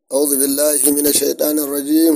أعوذ بالله من الشيطان الرجيم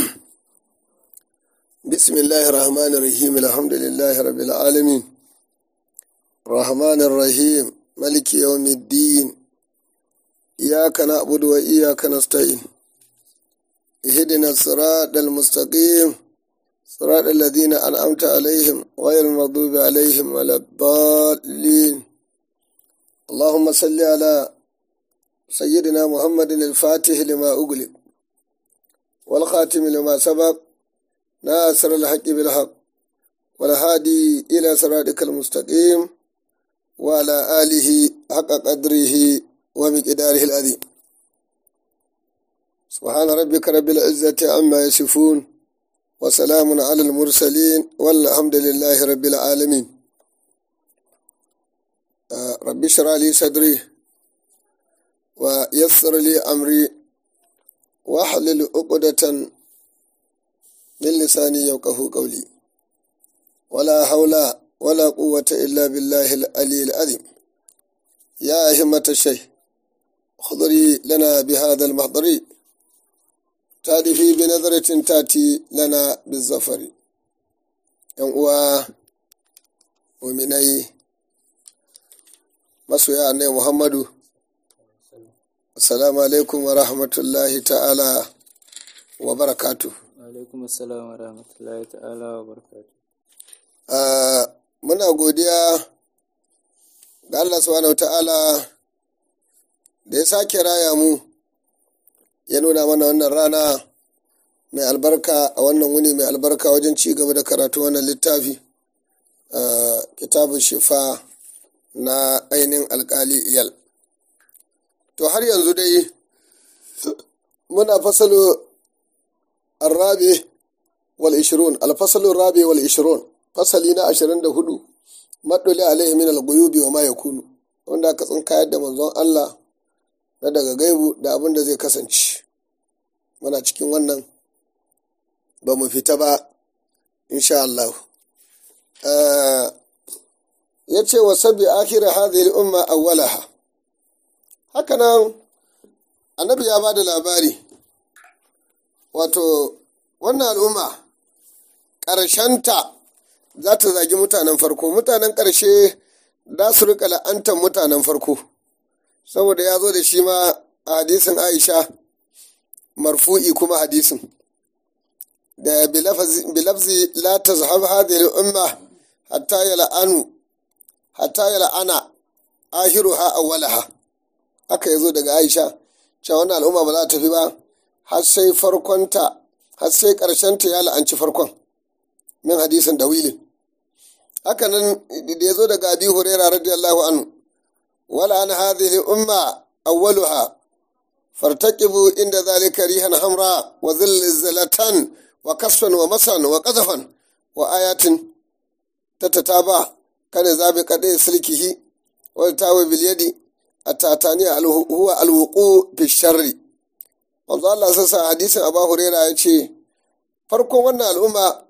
بسم الله الرحمن الرحيم الحمد لله رب العالمين الرحمن الرحيم ملك يوم الدين إياك نعبد وإياك نستعين اهدنا الصراط المستقيم صراط الذين أنعمت عليهم غير المغضوب عليهم ولا الضالين اللهم صل على سيدنا محمد الفاتح لما أغلق والخاتم لما سبق ناصر الحق بالحق والهادي إلى صراطك المستقيم وعلى آله حق قدره ومقداره العظيم سبحان ربك رب العزة عما يصفون وسلام على المرسلين والحمد لله رب العالمين آه رب اشرح لي صدري ويسر لي أمري واحلل عقدة من لساني يوقه قولي ولا حول ولا قوة إلا بالله العلي العظيم يا همة الشيخ خضري لنا بهذا المحضر تأتي بنظرة تأتي لنا بالظفر ينقوى ومني مسوى أني محمد Assalamu alaikum wa rahmatullahi ta'ala wa barakatu. alaikum assalam wa rahmatullahi ta'ala wa barakatu Muna godiya ga Allah subhanahu ta'ala da ya sake raya mu ya nuna mana wannan rana mai albarka a wannan wuni mai albarka wajen ci gaba da karatu wannan littafi kitabun shifa na ainihin alkali iyal. to har yanzu dai muna fasalo arrabe wal ishirun alfasalun rabe wal ishirun fasali na ashirin da hudu maɗuli alaihi min al-guyubi wa ma yakunu wanda aka tsinkayar da manzon Allah na daga gaibu da abin da zai kasance muna cikin wannan ba mu fita ba insha Allah ya ce wa sabi akhir hadhihi al-umma awwalaha hakanan annabi ya ba da labari wato wannan al'umma ƙarshenta za ta zagi mutanen farko mutanen ƙarshe za su rika la'antar mutanen farko saboda ya zo da shi ma a hadisin aisha marfu'i kuma hadisin da bilafzi la tazhab hadhihi al-umma hatta yal'anu hatta yal'ana ahiruha awwalaha haka ya zo daga aisha cewa wannan al'umma ba za ta tafi ba har sai farkonta har sai ƙarshenta ya la'anci farkon min hadisin dawilin haka nan da ya zo daga abi huraira radiyallahu anhu wala an hadhihi umma awwaluha fartaqibu inda zalika rihan hamra wa zilzalatan wa kasfan wa masan wa qazafan wa ayatin tatataba kana zabi qadai silkihi wa tawi bil yadi atatani huwa alwuqu fi sharri manzo Allah sassa hadisin Abu Huraira ya ce farkon wannan al'umma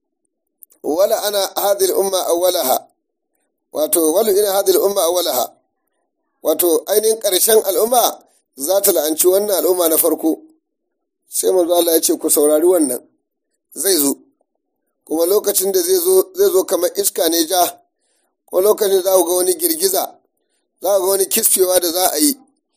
wala ana hadhihi umma awwalaha wato wala ina hadhihi umma awwalaha wato ainihin ƙarshen al'umma za ta la'anci wannan al'umma na farko sai manzo Allah ya ce ku saurari wannan zai zo kuma lokacin da zai zo zai zo kamar iska ne ja ko lokacin za ku ga wani girgiza za ga wani kisfewa da za a yi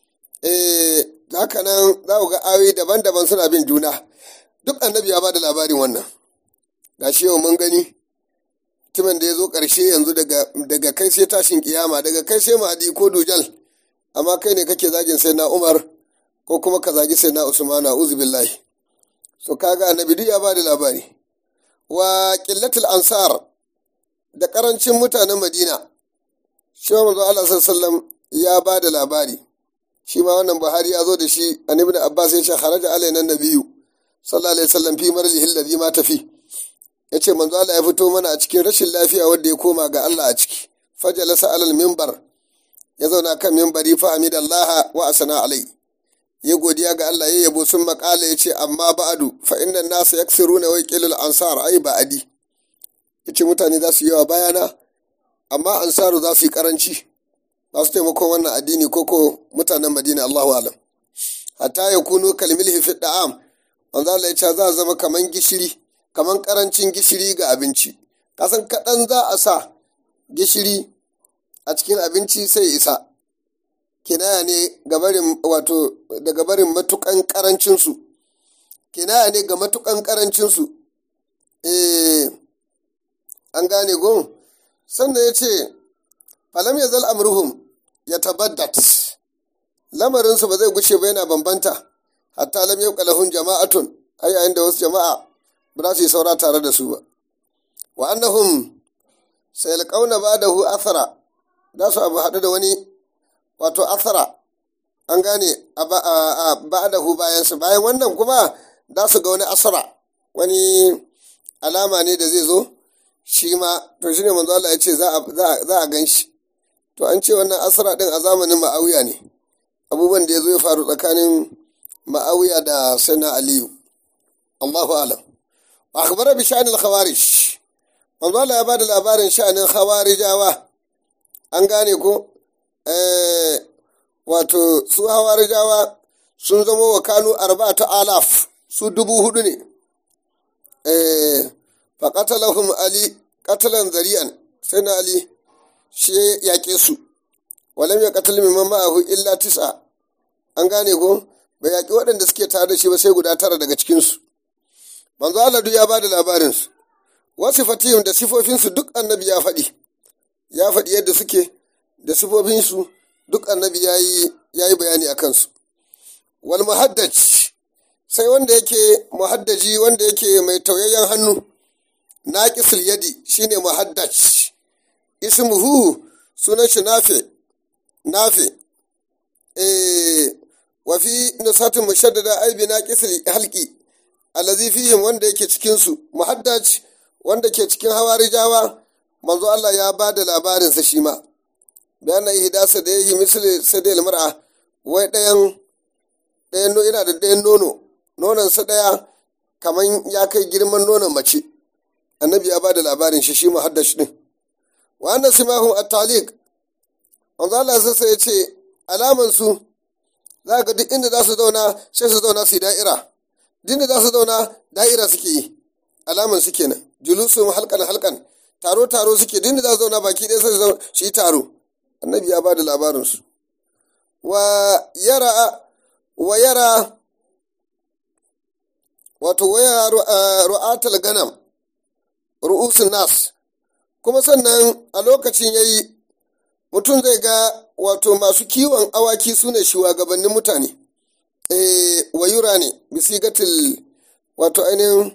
haka nan za ga ayoyi daban-daban suna bin juna duk annabi ya ba da labarin wannan ga shi yau mun gani mutumin da ya zo ƙarshe yanzu daga kai sai tashin kiyama daga kai sai mahadi ko dujal amma kai ne kake zagin sai na umar ko kuma ka zagi sai na usmana uzubillahi so kaga annabi duk ya ba da labari wa qillatul ansar da karancin mutanen madina shi ma manzo Allah sallallahu ya ba da labari shi ma wannan Buhari ya zo da shi an ibn Abbas ya ce kharaja alaina nabiyyu sallallahu alaihi wasallam fi marlihi alladhi ma tafi yace manzo Allah ya fito mana a cikin rashin lafiya wanda ya koma ga Allah a ciki fajalasa alal minbar ya zauna kan minbari fa hamidallah wa asana alai ya godiya ga Allah ya yabo sun makala yace amma ba'adu fa inna an-nasa yaksiruna wa yaqilul ansar ai ba'adi yace mutane za su yi yawa bayana amma ansaru za su yi karanci za su taimakon wannan addini ko ko mutanen madina allahu alam hatta ya kuno kalmilhi fi da'am manzo Allah ya ce za a zama kaman gishiri kaman karancin gishiri ga abinci kasan kaɗan za a sa gishiri a cikin abinci sai isa kinaya ne ga barin wato daga barin matukan karancinsu kinaya ne ga matukan karancinsu eh an gane gon sannan ya ce falam ya zal amruhum ya tabaddat lamarinsu ba zai gushe ba yana bambanta hatta lam yabqa lahum jama'atun ai yayin da wasu jama'a ba za su yi saura tare da su ba wa annahum sayalqauna ba'dahu athara za su abu haɗu da wani wato athara an gane a ba'dahu bayan su bayan wannan kuma za su ga wani asara wani alama ne da zai zo shi ma to shine manzo Allah ya ce za a gan shi to an ce wannan asara din a zamanin ma'awiya ne abubuwan da ya zo ya faru tsakanin ma'awiya da sana aliyu Allahu alam wa akhbara bi sha'anil khawarij manzo Allah ya ba da labarin sha'anin khawarijawa an gane ko eh wato su khawarijawa sun zama wa kanu arba'atu alaf su dubu hudu ne eh fa qatalahum ali qatalan zari'an sai na ali shi ya yaƙe su walam ya qatal mimman ma'ahu illa tis'a an gane ko bai yaƙi waɗanda suke tare da shi ba sai guda tara daga cikinsu manzo Allah duk ya ba da labarinsu wasu fatihim da sifofinsu duk annabi ya faɗi ya faɗi yadda suke da sifofinsu duk annabi ya yi bayani a kansu wal muhaddaj sai wanda yake muhaddaji wanda yake mai tauyayyen hannu naqisul yadi shine muhaddaj ismuhu sunan shi nafe nafe eh wa fi nusatin mushaddada ay bi naqisul halqi allazi fihim wanda yake cikin su muhaddaj wanda ke cikin hawarijawa manzo Allah ya ba da labarin sa shi ma bayan ihdasa da yayi misali sadil mar'a wai dayan dayan no yana da dayan nono nonon sa daya kaman ya kai girman nonon mace annabi ya ba da labarin shi shi muhaddaj din wa anna simahum at-taliq manzo Allah sai ya ce alaman su za ga duk inda za su zauna sai su zauna su yi da'ira duk inda za su zauna da'ira suke yi alaman su kenan julusun halkan halkan taro taro suke duk inda za su zauna baki ɗaya sai su yi taro annabi ya ba da labarinsu wa yara wa yara wato waya ru'atul ganam ru'usun nas kuma sannan a lokacin yayi mutum zai ga wato masu kiwon awaki su ne shugabannin mutane e, wayura ne bisigatil wato ainihin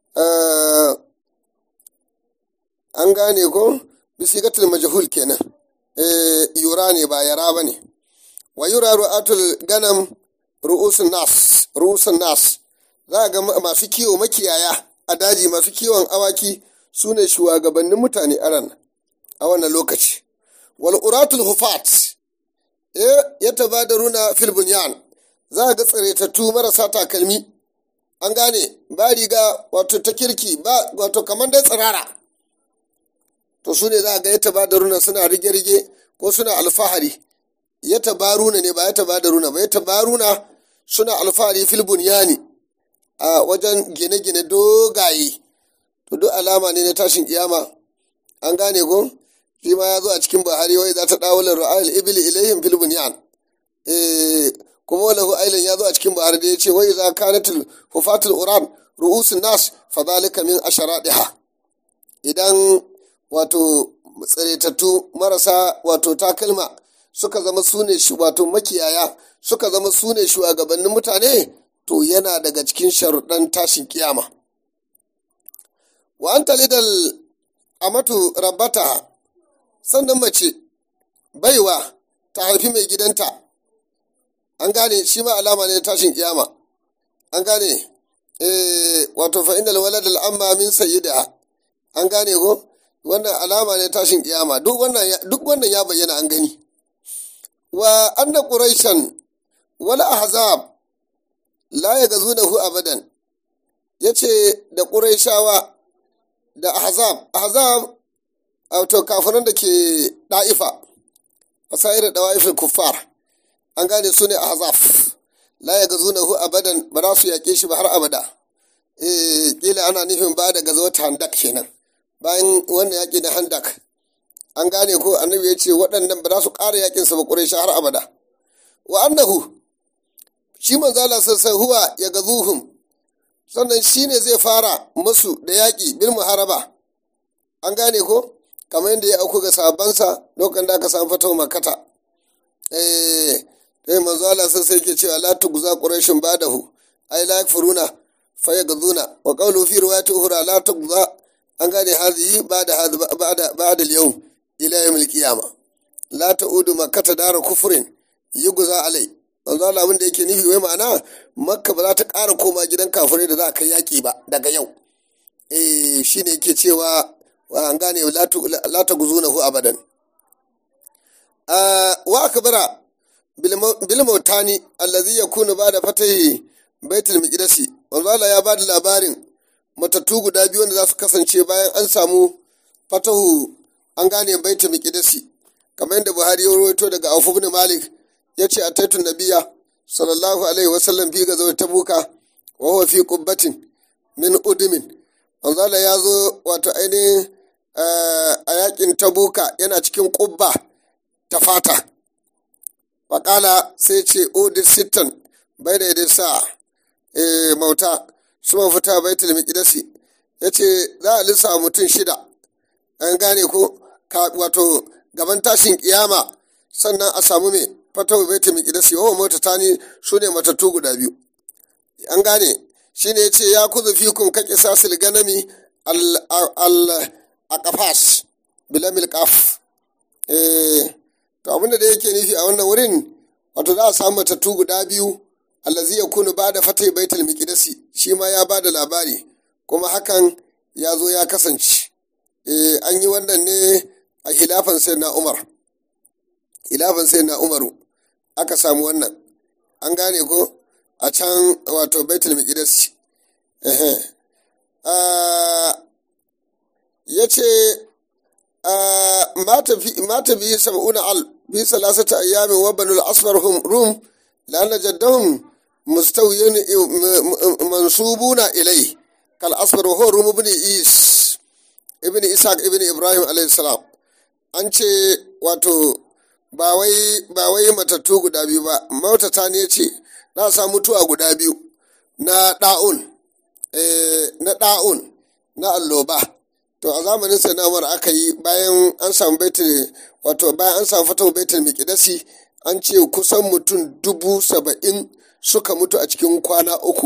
an gane ko bisigatil majahul kenan e, yura ne ba yara ba ne wayura ru'atul ganam ru'usun nas ru'usun nas za a ga masu kiwo makiyaya a daji masu kiwon awaki su ne shugabannin mutane a ran a wannan lokaci wal'uratul hufat ya tabadaruna fil bunyan za a ga tsiraitattu marasa takalmi an gane ba riga wato ta kirki ba wato kamar dai tsirara to su ne za a ga ya tabadaruna suna rige-rige ko suna alfahari ya tabaruna ne ba ya tabadaruna ba ya tabaruna suna alfahari fil bunyani a wajen gine-gine dogaye to duk alama ne na tashin kiyama an gane ko shi ma ya zo a cikin buhari wai za ta dawo la ru'ayil ibli ilayhim fil bunyan eh kuma wala hu ailan ya zo a cikin buhari da yace wai za kanatul hufatul uran ru'usun nas fa zalika min asharadiha idan wato tsiretattu marasa wato takalma suka zama sune wato makiyaya suka zama sune shugabannin mutane to yana daga cikin sharuɗan tashin kiyama wa anta lidal amatu rabbata sannan mace baiwa ta haifi mai gidanta an gane shi ma alama ne tashin kiyama an gane eh wato fa innal walad al amma min sayyida an gane ko wannan alama ne tashin kiyama duk wannan duk wannan ya bayyana an gani wa anna quraishan wal ahzab la yagazunahu abadan yace da quraishawa da ahzab ahzab wato kafiran da ke ɗa'ifa wasa'ir da wa'ifin kuffar an gane su ne ahzab la ya gazu na hu abadan ba za su yaƙe shi ba har abada eh kila ana nufin ba da gazo ta handak kenan bayan wannan yaƙi na handak an gane ko annabi ya ce waɗannan ba za su ƙara yaƙin sa ba ƙurai har abada wa annahu shi manzo Allah sassan huwa ya gazuhum sannan shi ne zai fara musu da yaƙi bil muharaba an gane ko kamar yadda ya auku ga sabansa lokacin da aka samu fatawa makata eh dai manzo Allah sai sai yake cewa la tugza quraishin badahu ai la yakfuruna fa yagzuna wa qawlu fi riwayati ukhra la tugza an gane hadhihi ba'da ba'da ba'da al-yawm ila yawm al-qiyamah la ta'udu makkata dara kufrin yugza alai manzo Allah abin da yake nufi wai ma'ana makka ba za ta ƙara koma gidan kafirai da za a kai yaƙi ba daga yau eh shine yake cewa an gane la ta guzunahu abadan wa akbara bil mautani allazi yakunu ba'da fatahi baitul miqdasi manzo Allah ya bada labarin matattu guda biyu wanda za su kasance bayan an samu fatahu an gane baitul miqdasi kamar yadda Buhari ya rawaito daga Auf ibn Malik yace ataitu nabiyya sallallahu alaihi wasallam fi gazawat tabuka wa huwa fi qubbatin min udumin manzo Allah ya zo wato ainihin a yakin tabuka yana cikin ƙubba ta fata waƙala sai ce odin sittan bai da yadda sa mauta su fita bai miƙidasi ya ce za a lissa mutum shida an gane ko wato gaban tashin kiyama sannan a samu mai fatawa bai miƙidasi yawan mota ta ni su ne matattu guda biyu an gane shi ne ya ce ya kuzu fikun kaƙi sasil ganami al a kafas bilamil kaf to abinda da yake nufi a wannan wurin wato za a samu matattu guda biyu allazi ya kunu ba da fatai baitul miqdasi shi ma ya ba da labari kuma hakan ya zo ya kasance an yi wannan ne a hilafan sai na umar hilafan sai na umaru aka samu wannan an gane ko a can wato baitul miqdasi ya ce mata biyu sab'una al bi salasata ayyamin wa banul asfar hum rum la'anna jaddahum mustawiyin mansubuna ilai kal asfar wa huwa rum ibn is ibn ishaq ibn ibrahim alayhi salam an ce wato ba wai ba wai matattu guda biyu ba mautata ne ce na sa mutuwa guda biyu na da'un na da'un na alloba to a zamanin sanamar aka yi bayan an samu baitul wato bayan an samu fatawa baitul miqdasi an ce kusan mutum dubu saba'in suka mutu a cikin kwana uku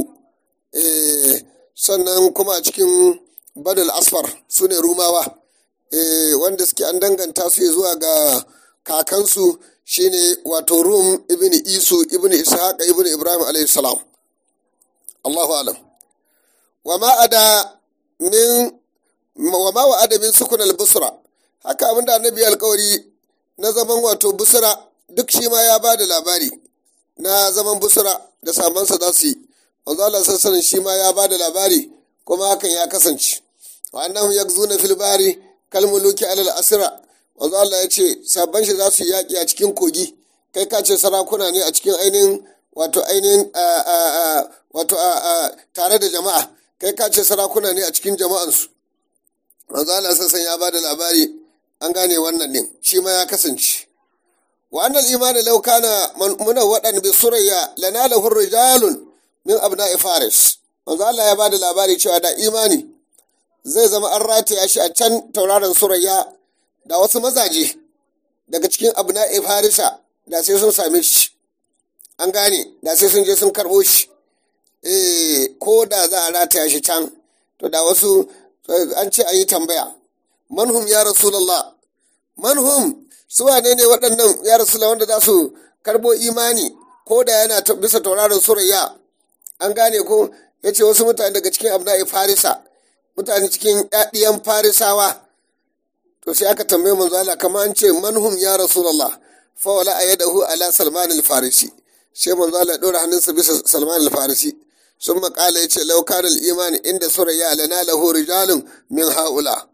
sannan kuma a cikin badal asfar su ne rumawa wanda suke an danganta su zuwa ga kakansu shine wato rum ibn isu ibn ishaq ibn ibrahim alayhi salam allahu alam wa ma ada min wa ma wa adamin sukun al-busra haka abinda annabi alkawari na zaman wato busra duk shi ma ya ba da labari na zaman busra da samansa za su yi wanzu Allah sassanin shi ma ya ba da labari kuma hakan ya kasance wa annahum yakzuna fil bahri kal muluki alal asira wanzu Allah ya ce sabban shi za su yi yaƙi a cikin kogi kai ka ce sarakuna ne a cikin ainihin wato ainihin wato tare da jama'a kai ka ce sarakuna ne a cikin jama'ansu manzo Allah sassan ya ba da labari an gane wannan din shi ma ya kasance wa annal imani law kana muna wadan bi surayya lana lahu rijalun min abna'i faris manzo Allah ya ba da labari cewa da imani zai zama an rataya shi a can tauraron surayya da wasu mazaje daga cikin abna'i farisa da sai sun same shi an gane da sai sun je sun karbo shi eh ko da za a rataya shi can to da wasu an ce an yi tambaya manhum ya rasulallah manhum su wane ne waɗannan ya rasulallah wanda za su karbo imani ko da yana bisa tauraron surayya an gane ko ya ce wasu mutane daga cikin abna'i farisa mutane cikin ɗiyan farisawa to sai aka tambaye manzo Allah kamar an ce manhum ya rasulallah fa wala ayadahu ala salman al-farisi sai manzo Allah ya ɗora hannunsa bisa salman al-farisi sun makala ya ce laukanar imani inda surayya lana lahu rijalun min haula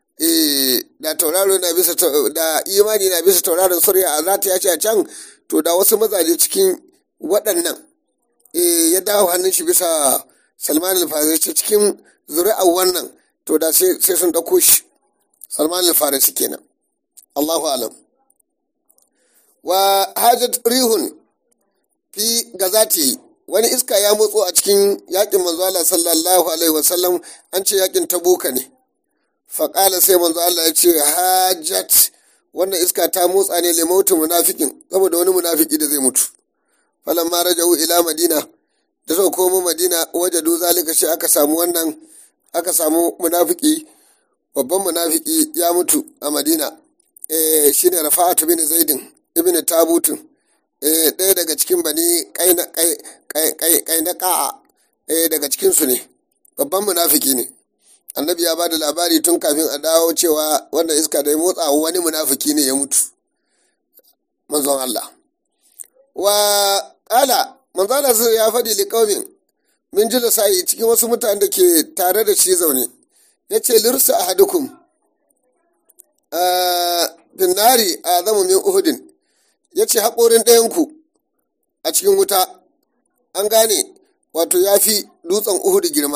da tauraro na bisa da imani na bisa tauraron surya a zata ya ce a can to da wasu mazaje cikin waɗannan ya dawo hannun shi bisa salman al-farisi cikin zuri'ar wannan to da sai sun ɗauko shi salman al-farisi kenan allahu alam wa hajjat rihun fi gazati wani iska ya motso a cikin yakin manzo Allah sallallahu alaihi wasallam an ce yakin tabuka ne faƙala sai manzo Allah ya ce hajjat wannan iska ta motsa ne limautu munafikin saboda wani munafiki da zai mutu falan ma raja'u ila madina da suka komo madina wajadu zalika shi aka samu wannan aka samu munafiki babban munafiki ya mutu a madina eh shine rafa'atu bin zaidin ibn tabutun eh ɗaya daga cikin bani kaina ka'a eh daga cikin su ne babban munafiki ne annabi ya ba da labari tun kafin a dawo cewa wannan iska da ya motsa wani munafiki ne ya mutu manzon Allah wa ƙala manzon Allah ya faɗi liƙaumin min ji sa'i cikin wasu mutane da ke tare da shi zaune ya ce lirsu a hadukum binnari a zama min uhudin ya ce haƙorin ɗayanku a cikin wuta an gane wato ya fi dutsen uhudu girma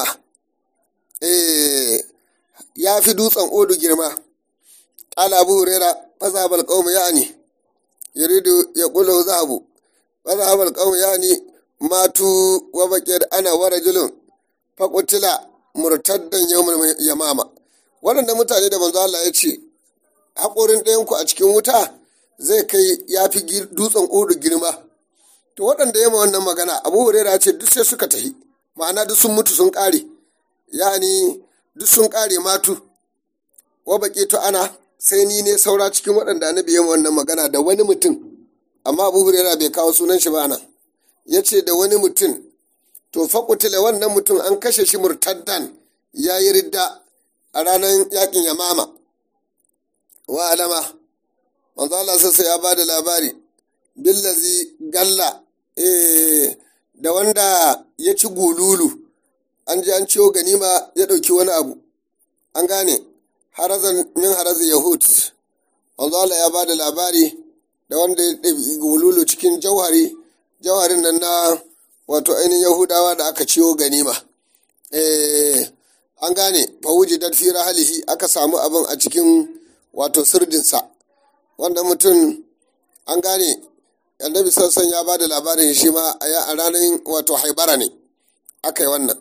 ya fi dutsen odu girma ƙala abu hurera fasabal ƙaumu ya ne yuridu ya ƙulo zahabu fasabal ƙaumu ya ne matu wa baƙiyar ana wara julun faƙutila murtaddan yawon yamama waɗanda mutane da manzo Allah ya ce haƙorin ɗayanku a cikin wuta zai kai ya fi dutsen odu girma to waɗanda yamma wannan magana abu hurera ce duk sai suka tafi ma'ana duk sun mutu sun ƙare yani duk sun ƙare matu wa baƙi to ana sai ni ne saura cikin waɗanda annabi ya wannan magana da wani mutum amma abu hurera bai kawo sunan shi ba nan ya ce da wani mutum to faƙutila wannan mutum an kashe shi murtaddan ya yi ridda a ranar yakin yamama wa alama manzo Allah sassa ya ba da labari billazi galla da wanda ya ci gululu an ji an ciwo ganima ya ɗauki wani abu an gane harazan min harazin yahud wanzu Allah ya ba da labari da wanda ya ɗabi gululu cikin jauhari jauharin nan na wato ainihin yahudawa da aka ciwo ganima an gane fawuji dan fi halihi aka samu abin a cikin wato sirdinsa wanda mutum an gane annabi sassan ya ba da labarin shi ma a ranar wato haibara ne aka yi wannan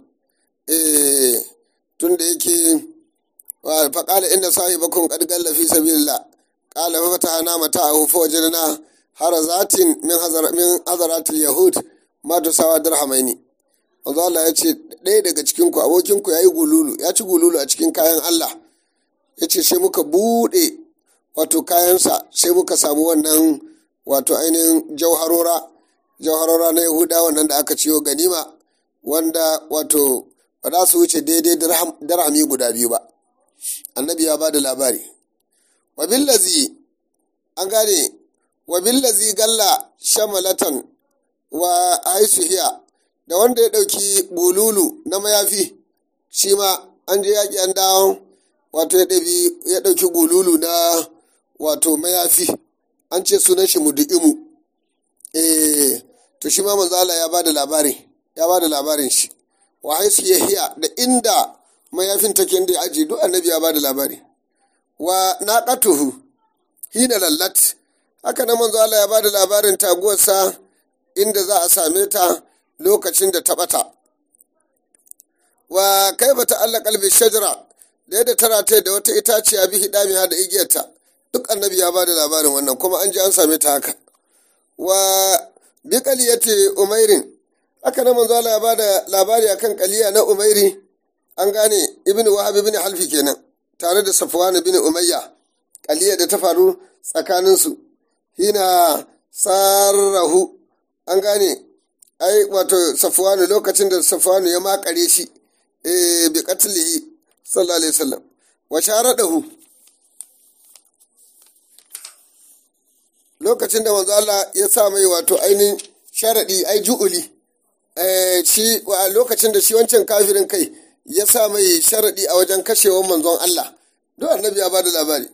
tun da yake faƙala inda sahibakun qad galla fi sabilillah qala fa fatahna mata'ahu fa wajadna harazatin min hazar min hazaratil yahud ma tusawa dirhamaini manzo Allah ya ce ɗaya daga cikin ku abokin ku yayi gululu ya ci gululu a cikin kayan Allah ya ce sai muka buɗe wato kayansa sai muka samu wannan wato ainihin jauharora jauharora na yahuda wannan da aka ciyo ganima wanda wato ba za su wuce daidai dirhami guda biyu ba annabi ya ba da labari wabillazi an gane wabillazi galla shamalatan wa haisuhiya da wanda ya ɗauki bululu na mayafi shi ma an je yaƙi an dawo wato ya ɗauki gululu na wato mayafi an ce sunan shi mudu'imu eh to shi ma manzo Allah ya bada labari ya bada labarin shi wa haisu yahiya da inda mayafin take inda aji duk annabi ya bada labari wa naqatuhu hina lallat haka nan manzo Allah ya bada labarin taguwarsa inda za a same ta lokacin da ta bata wa kaifa ta'allaka qalbi shajara da yadda tana ta da wata itaciya bi hidamiha da igiyarta duk annabi ya bada labarin wannan kuma an ji an same ta haka wa bi qaliyati umairin haka nan manzo Allah ya bada labari akan qaliya na umairi an gane ibnu wahab ibn halfi kenan tare da safwan ibn umayya qaliya da ta faru tsakanin su hina sarrahu an gane ai wato safwan lokacin da safwan ya makare shi eh bi qatlihi sallallahu alaihi wasallam wa sharadahu lokacin da manzo Allah ya sa mai wato ainihin sharadi ai ju'uli shi a lokacin da shi wancan kafirin kai ya sa mai sharadi a wajen kashewar manzon Allah duk annabi ya bada labari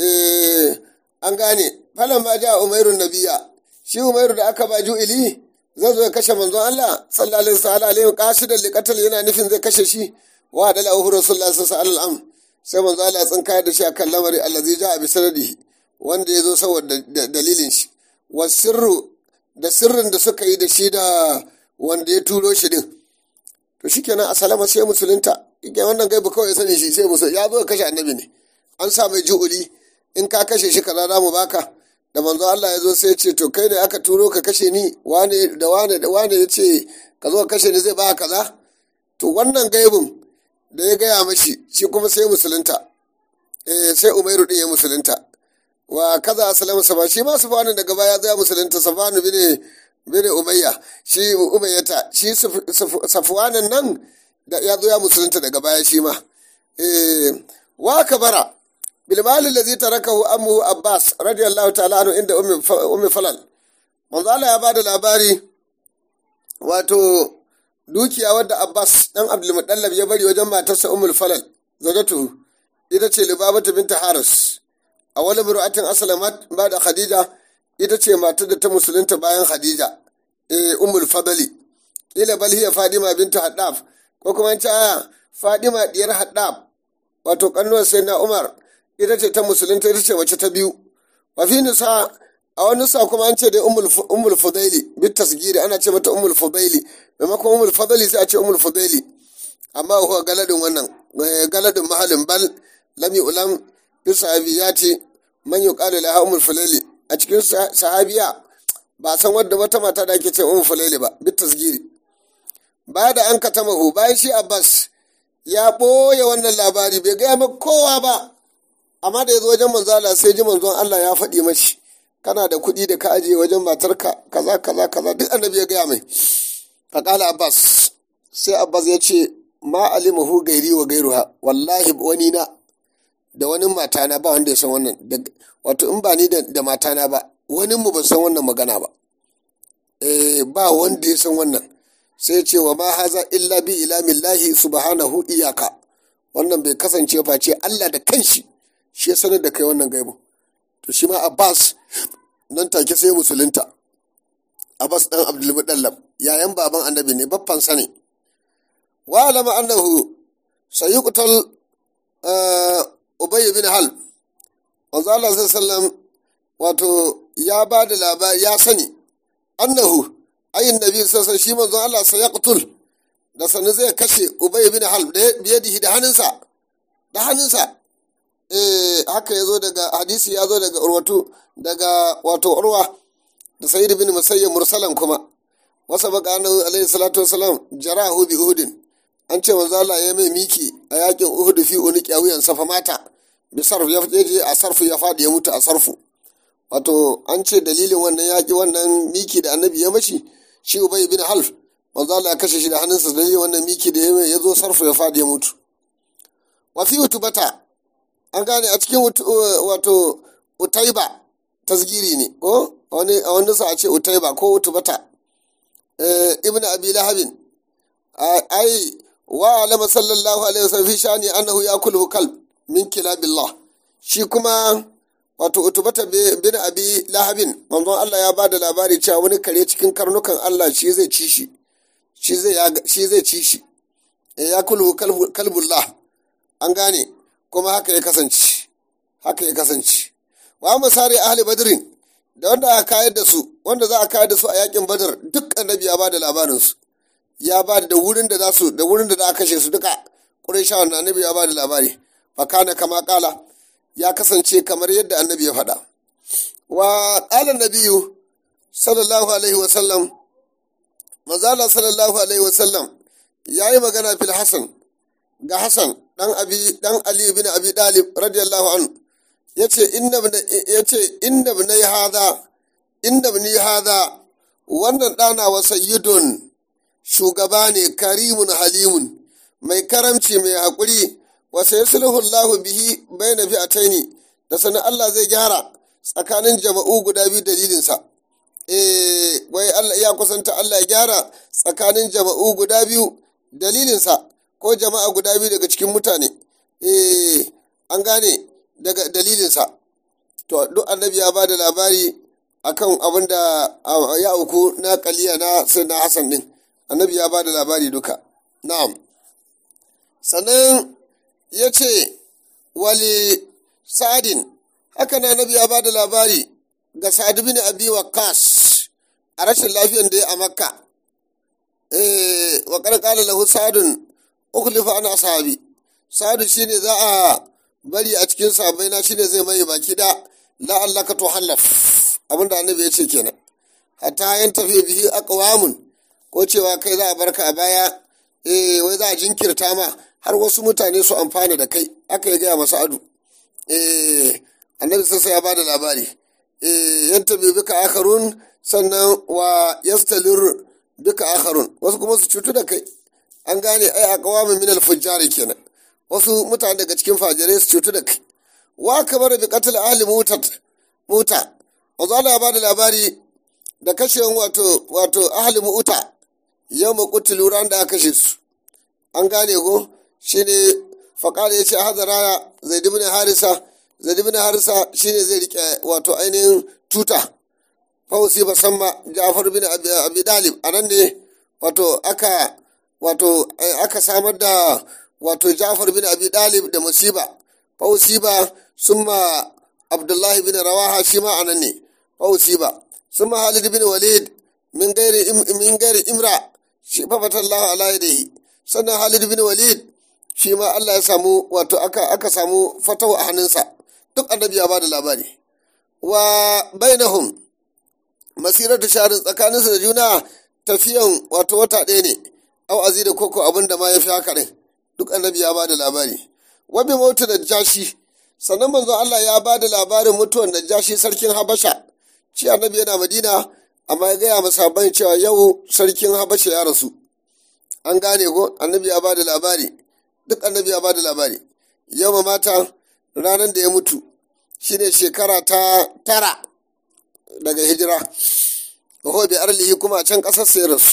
an gane falan ma ja umairun nabiya shi umairu da aka ba ju'ili zai zo ya kashe manzon Allah sallallahu alaihi wa qasidan liqatal yana nufin zai kashe shi wa da lahu rasulullahi sallallahu alaihi wasallam sai manzon Allah ya tsinka da shi akan lamari allazi ja'a bi sanadihi wanda ya zo saboda dalilin shi wa sirru da sirrin da suka yi da shi da wanda ya turo shi din to shikenan asalama sai musulunta yake wannan gaibu kawai sani shi sai musul ya zo kashe annabi ne an sa mai ju'uli in ka kashe shi kaza za mu baka da manzo Allah ya zo sai ce to kai ne aka turo ka kashe ni wane da wane da wane ya ce ka zo kashe ni zai ba kaza to wannan gaibun da ya gaya mashi shi kuma sai musulunta eh sai Umairu din ya musulunta wa kaza asalama sama shi ma sufanu daga baya zai musulunta sufanu bine bine umayya shi umayyata shi safwanan nan da ya zo ya musulunta daga baya shi ma eh wa kabara bil mali allazi tarakahu ammu abbas radiyallahu ta'ala anhu inda ummi ummi falal manzo Allah ya bada labari wato dukiya wadda abbas dan abdul mutallab ya bari wajen matarsa ummul falal zawjatuhu ita ce libabatu binta haris a wani mura'atin aslamat ba da khadija ita ce matar da ta musulunta bayan khadija eh ummul fadali ila bal hiya fadima binta haddaf ko kuma ta aya fadima diyar haddaf wato kannuwar sai na umar ita ce ta musulunta ita ce mace ta biyu wa fi nisa a wani nisa kuma an ce dai ummul fudaili bit tasgiri ana ce mata ummul fudaili maimakon ummul fadali sai a ce ummul fudaili amma huwa galadin wannan galadin mahalin bal lam ulam fi sahabiyati man yuqalu laha ummul fudaili a cikin sahabiya ba san wadda wata mata da ake ce ummul fudaili ba bit tasgiri baya da an katamahu bayan shi abbas ya ɓoye wannan labari bai gaya maka kowa ba amma da ya zo wajen manzo Allah sai ji manzon Allah ya faɗi mashi kana da kuɗi da ka ajiye wajen matarka kaza kaza kaza duk annabi ya gaya mai faƙala abbas sai abbas ya ce ma alimahu gairi wa gairuha wallahi wani na da wani matana ba wanda ya san wannan wato in ba ni da matana ba wani mu ba san wannan magana ba eh ba wanda ya san wannan sai ce wa ma haza illa bi ilamillahi subhanahu iyaka wannan bai kasance face Allah da kanshi shi ya sanar da kai wannan gaibu to shi ma Abbas nan take sai musulunta Abbas dan Abdul Muttalib yayan baban annabi ne baffan sa ne wa alama annahu sayuqtal Ubay bin Hal manzo Allah sallallahu wato ya ba da labari ya sani annahu ayin nabi sassan shi manzon Allah sai ya kutul da sanu zai kashe ubay bin halb da biyadihi da hannunsa da hannunsa eh haka yazo daga hadisi yazo daga urwatu daga wato urwa da sayyid bin musayyib mursalan kuma wasa baka annabi alaihi salatu wasalam jarahu bi uhudin an ce manzo Allah ya mai miki a yakin uhud fi uniki a wuyan safa mata bi sarf ya je a sarfu ya fadi ya mutu a sarfu wato an ce dalilin wannan yaki wannan miki da annabi ya mashi shi ubay bin half manzo Allah ya kashe shi da hannunsa da wannan miki da ya zo sarfu ya fadi ya mutu wa fi utubata an gane a cikin wato utaiba tasgiri ne ko wani a wani sa a ce utaiba ko utubata ibn abi lahabin ai wa alama sallallahu alaihi wasallam fi shani annahu yakulu kalb min kilabillah shi kuma wato utubata bin abi lahabin manzon Allah ya bada labari cewa wani kare cikin karnukan Allah shi zai ci shi shi zai shi zai ci shi ya kulu kalbullah an gane kuma haka ya kasance haka ya kasance wa masari ahli badrin da wanda aka kayar da su wanda za a kayar da su a yakin badar duk annabi ya bada labarin su ya bada da wurin da za su da wurin da za a kashe su duka qurayshawan annabi ya bada labari fa kana kama kala ya kasance kamar yadda annabi ya faɗa wa ƙala nabiyu sallallahu alaihi wasallam mazala sallallahu alaihi wasallam ya yi magana fil hasan ga hasan ɗan abi ɗan ali bin abi dalib radiyallahu anhu yace inna yace inna bin hada inna bin hada wannan ɗana wa sayyidun shugaba ne karimun halimun mai karamci mai haƙuri wa sayasluhu Allahu bihi baina fi'ataini da sanin Allah zai gyara tsakanin jama'u guda biyu dalilinsa eh wai Allah ya kusanta Allah ya gyara tsakanin jama'u guda biyu dalilinsa ko jama'a guda biyu daga cikin mutane eh an gane daga dalilinsa to duk annabi ya bada labari akan abin da ya auku na kaliya na sai na Hassan din annabi ya ba da labari duka na'am sannan ya ce wali sa'adin haka na annabi ya ba da labari ga sa'ad bin abi waqqas a rashin lafiyan da ya a makka eh wa qala lahu sa'adun ukhlifa ana sahabi sa'adu shine za a bari a cikin sahabbai na shine zai mai baki da la'allaka tuhallaf abinda annabi ya ce kenan hatta yan tafi bihi aqwamun ko cewa kai za a barka a baya eh wai za a jinkirta ma har wasu mutane su amfana da kai aka yi gaya masa adu eh annabi sassa ya bada labari eh yan tafi bika akharun sannan wa yastalir bika akharun wasu kuma su cutu da kai an gane ai aqwamun min al-fujjari kenan wasu mutane daga cikin fajirai su cutu da kai wa kamar bi qatl ahli mutat muta wanzu Allah ya bada labari da kashewan wato wato ahli muta yau ma kutulu ran da aka kashe su an gane ko shine faqala yace hadara zaid ibn harisa zaid ibn harisa shine zai rike wato ainihin tuta fausi basamma ja'far bin abi dalib anan ne wato aka wato aka samar da wato Ja'far bin Abi Dalib da musiba fausiba summa Abdullahi bin Rawaha shi ma anan ne fausiba summa Halid bin Walid min gairi min gairi Imra shi fa fatallahu ala yadihi sannan Halid bin Walid shi ma Allah ya samu wato aka aka samu fatawa a hannunsa duk annabi ya bada labari wa bainahum masiratu sharin tsakaninsu da juna tafiyan wato wata ɗaya ne au azida koko abin da ma ya fi haka ɗin duk annabi ya bada labari wabi mautu da jashi sannan manzo Allah ya bada labarin mutuwan da jashi sarkin Habasha shi annabi yana Madina amma ya gaya masa ban cewa yau sarkin Habasha ya rasu an gane ko annabi ya bada labari duk annabi ya bada labari yau mata ranar da ya mutu shine shekara ta tara daga hijira wa bi arlihi kuma a can ƙasar sai rasu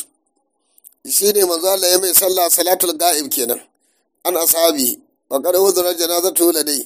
shine manzo Allah ya mai sallah salatul ga'ib kenan an ashabi wa qad udhira janazatu ladai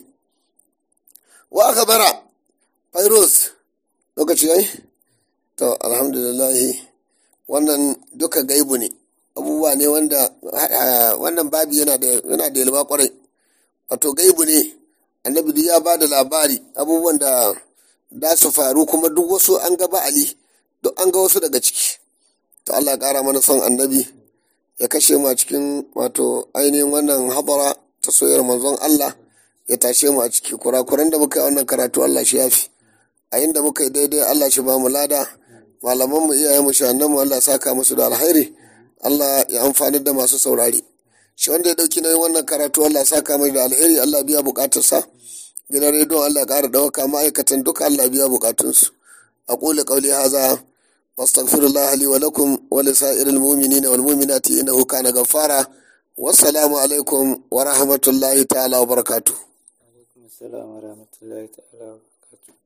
wa akhbara fairuz lokaci yayi to alhamdulillah wannan duka gaibu ne abubuwa ne wanda wannan babi yana da yana da yalwa kwarai wato gaibu ne annabi duk ya ba da labari abubuwan da da su faru kuma duk wasu an ga ba ali duk an ga wasu daga ciki to Allah ya kara mana son annabi ya kashe mu a cikin wato ainihin wannan hadara ta soyayyar manzon Allah ya tashe mu a ciki kurakuran da muka yi wannan karatu Allah shi yafi a inda muka yi daidai Allah shi ba mu lada malaman mu iyayen mu shahannan mu Allah saka musu da alkhairi Allah ya amfani da masu saurari shi wanda ya dauki nauyin wannan karatu Allah saka mai da alheri Allah biya bukatarsa gidan rediyon Allah ƙara ɗauka ma'aikatan duka Allah biya bukatunsu aqulu qawli hadha واستغفر الله لي ولكم ولسائر المؤمنين والمؤمنات انه كان غفارا والسلام عليكم ورحمه الله تعالى وبركاته alaikum assalam wa rahmatullahi ta'ala wa barakatuh